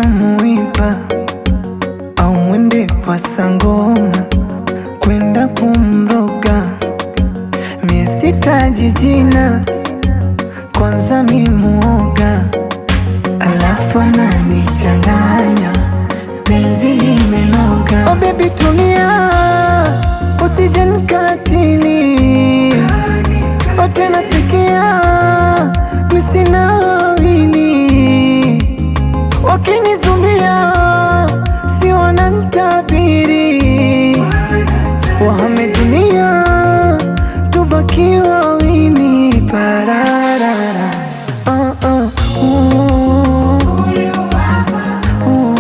muiba au mwende kwa sangoma kwenda kumroga, mie sitaji jina, kwanza mi muoga, alafu ananichanganya penzi limenoga. Oh baby tulia, usije nikatili, oh tena sikia, mi sina wawili wakinizulia si wanantabiri, wahame dunia tubaki wawili pararara. Uh, uh, uh, uh, uh,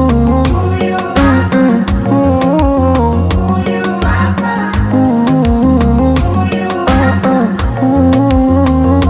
mm, mm, uh, uh, uh, uh,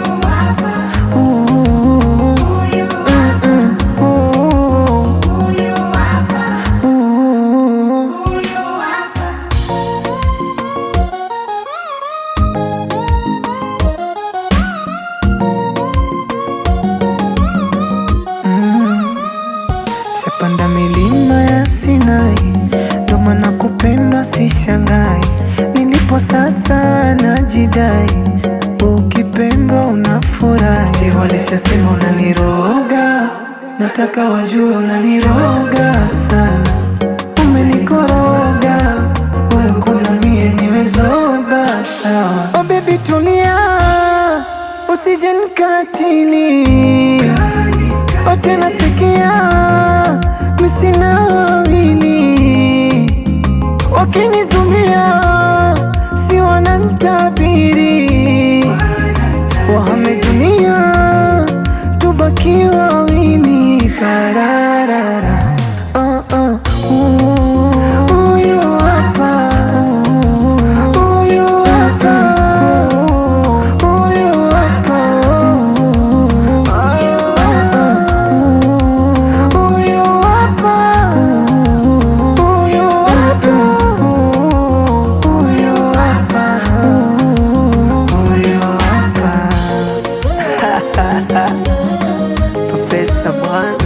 Shapanda milima ya Sinai, ndo maana kupendwa sishangai. Nilipo sasa najidai, ukipendwa unafurahi. Si walishasema unaniroga, nataka wajue unaniroga sana. Umenikoroga wewe, kuna mie niwe zoba sawa. Oh baby tulia, usije nikatili Oh tena sikia, mi sina wawili, wakinizulia si wanantabiri, wahame dunia tubaki wawili pararara. Uh, uh, uh, huyu hapa, huyu hapa, huyu hapa, huyu hapa, huyu hapa, huyu hapa, huyu hapa. Profesa bwana